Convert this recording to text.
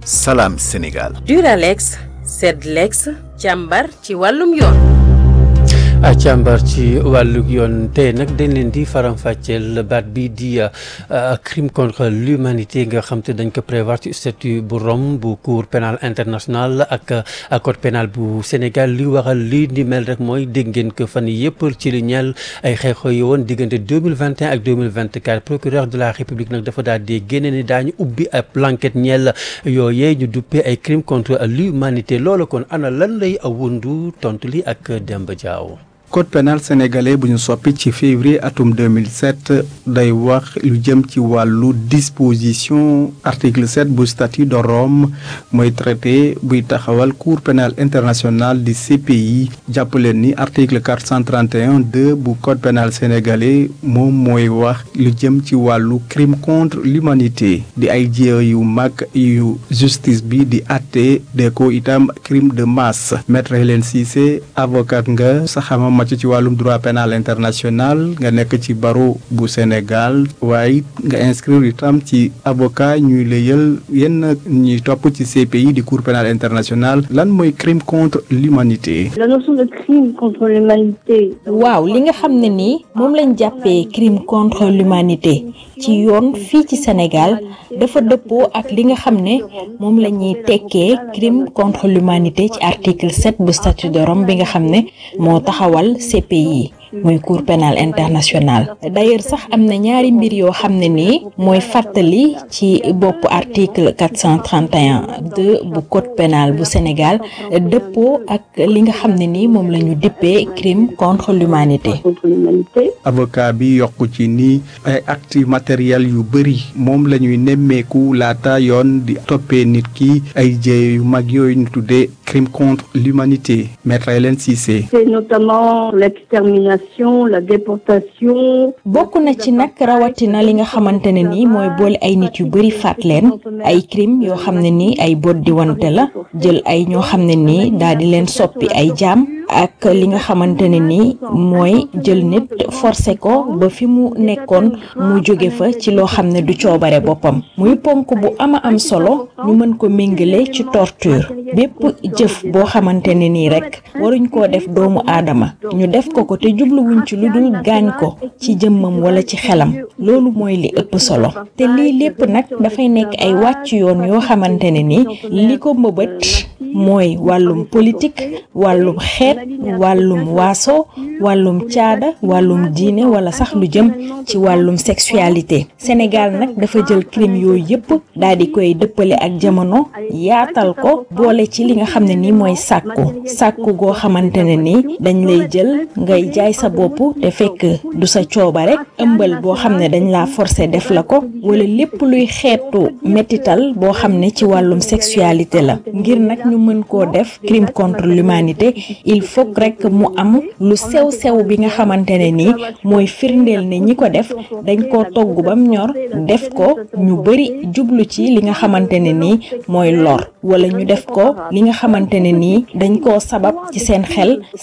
Salam Sénégal. Duralex Sedlex càmbar ci wàllum yoon. a càmbar ci wàllu yoon tey nag dañ leen di faram-fàcceel baat bi di crime contre l'humanité nga xam te dañ ko prévoir ci statut bu Rome bu cour pénal international ak code pénal bu Sénégal li waral li ni mel rek mooy dégg ngeen ko fan yii yëpp ci li ñeel ay xeexoo yi woon diggante 2021 ak 2024 procureur de la république nag dafa daal di génne ni daañu ubbi ab enquête ñeel yooyee ñu duppee ay crime contre l'humanité loolu kon ana lan lay wundu tontu li ak Demba Diaw code pénal sénégalais bu ñu soppi ci février atum 2007 day wax lu jëm ci wàllu disposition article 7 bu statut de Rome mooy traité buy taxawal cour pénal international di CPI jàppaleen ni article 431 2 bu code pénal sénégalais moom mooy wax lu jëm ci wàllu crime contre l'humanité di ay jéeya yu mag yu justice bi di àtte de ko itam crime de masse maître Hélène Cissé avocat nga sa xama màcc ci wàllum droit pénal international nga nekk ci barreau bu Sénégal waaye nga inscrire itam ci avocat ñuy layal yenn ñuy topp ci CPI di cour pénal international lan mooy crime contre l'humanité la notion de crime contre l'humanité waaw li nga xam ne nii moom lañ jàppee crime contre l'humanité ci yoon fii ci Sénégal dafa dëppoo ak li nga xam ne moom la ñuy tekkee crime contre l'humanité ci article 7 bu statut de Rome bi nga xam ne moo taxawal CPI muy cour pénal international d'ailleurs sax am na ñaari mbir yoo xam ne nii mooy fàttali ci bopp article 431 2 bu code pénal bu Sénégal dëppoo ak li nga xam ne nii moom la ñu dippee crime contre l'humanité avocat bi yokku ci ni ay actes matériels yu bëri moom la ñuy nemmeeku laata yoon di toppee nit ki ay jéey yu mag yooyu ñu tuddee crime contre l'humanité maître Hélène Cissé c'est notamment l'extermination la déportation bokk na ci nag rawatina li nga xamante ne nii mooy boole ay nit yu bëri faat leen ay crime yoo xam ne nii ay bot di wante la jël ay ñoo xam ne nii daal di leen soppi ay jaam ak li nga xamante ne nii mooy jël nit forcé ko ba fi mu nekkoon mu jóge fa ci loo xam ne du coobare boppam muy ponk bu ama am solo ñu mën ko méngale ci torture bépp jëf boo xamante ne nii rek waruñ koo def doomu aadama ñu def ko ko te jubluwuñ ci lu dul gaañ ko ci jëmmam wala ci xelam loolu mooy li ëpp solo te lii lépp nag dafay nekk ay wàcc yoon yoo xamante ne ni li ko mbëbët mooy wàllum politique wàllum xeet wàllum waaso wàllum caada wàllum diine wala sax lu jëm ci wàllum sexualité Sénégal nag dafa jël crime yooyu yëpp daal di koy dëppale ak jamono yaatal ko boole ci li nga xam ne nii mooy sàkku sàkku goo xamante ne nii dañ lay jël ngay jaay sa bopp te fekk du sa coobare ëmbal boo xam ne dañ laa forcer def la ko wala lépp luy xeetu métital boo xam ne ci wàllum sexualité la ngir nag ñu mën koo def crime contre l'humanité il faut rek mu am lu sew sew bi nga xamante ne nii mooy firndeel ne ñi ko def dañ koo togg bam ñor def ko ñu bari jublu ci li nga xamante ne nii mooy lor wala ñu def ko li nga xamante ne nii dañ koo sabab ci seen xel